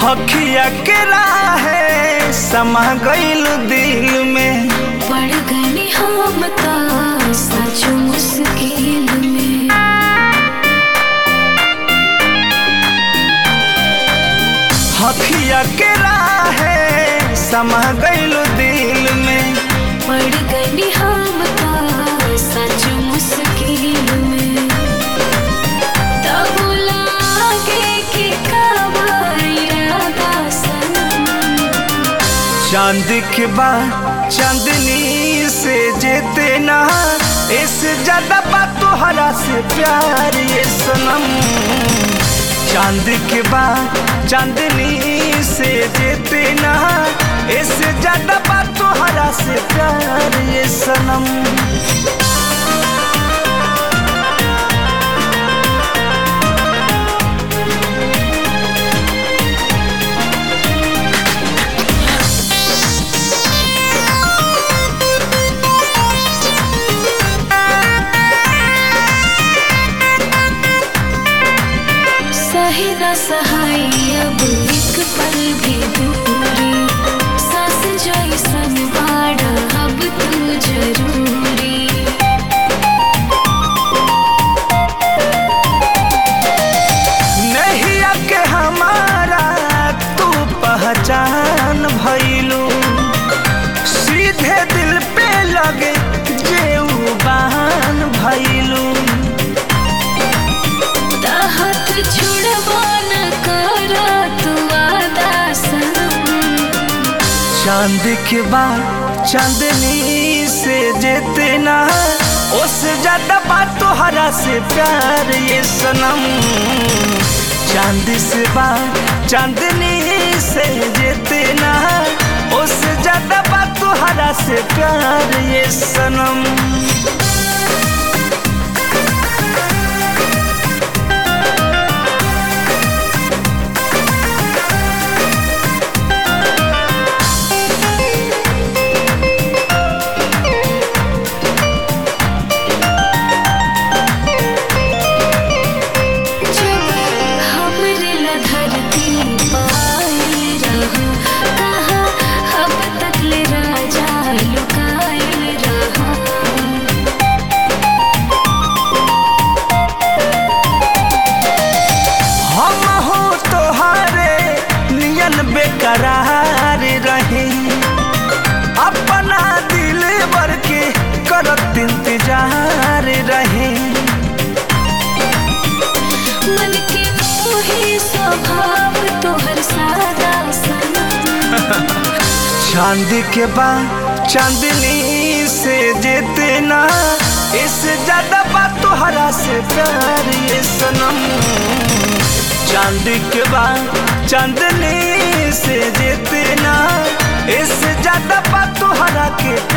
हखिया के राहे समा गईल दिल में पड़ गई हम ता सच मुश्किल में हखिया के राहे समा गईल दिल में पड़ गई हम ता सच मुश्किल में तब लागे कि कब इरादा सनम चांद के बाद चांदनी से जेते ना इससे ज्यादा बात तोहरा से प्यार ये सनम चांद के बाद चांदनी से जेते ना इससे ज्यादा बात तोहरा से प्यार ये सनम सही न सहाय अब एक पल भी दूरी सांस जैसन बाड़ा अब तू जरूरी नहीं के हमारा तू पहचान भइलू सीधे दिल पे लगे जेऊ बहान भइलू तहत छुड़बो न कर तू वादा सनम चांद के बाद चांदनी से जेते ना उससे ज्यादा बात तोहरा से प्यार ये सनम चांद से बात चांदनी से जेते ना उससे ज्यादा बात तोहरा से प्यार ये सनम जब हमरे ला धरती पायल रहा कहाँ अब तक ले राजा लुकायल रहा हम हो तोहारे नियन बेकरार रहे अपना दिल भर के करत इंतजार रहे मन के मोहे स्वभाव तोहर सादा सनम चांद के बाद चांदनी से जेते ना इससे ज्यादा बात तोहरा से प्यार ये सनम चांद के बाद चांदनी से जेते ना इससे ज्यादा बात तोहरा के प्यार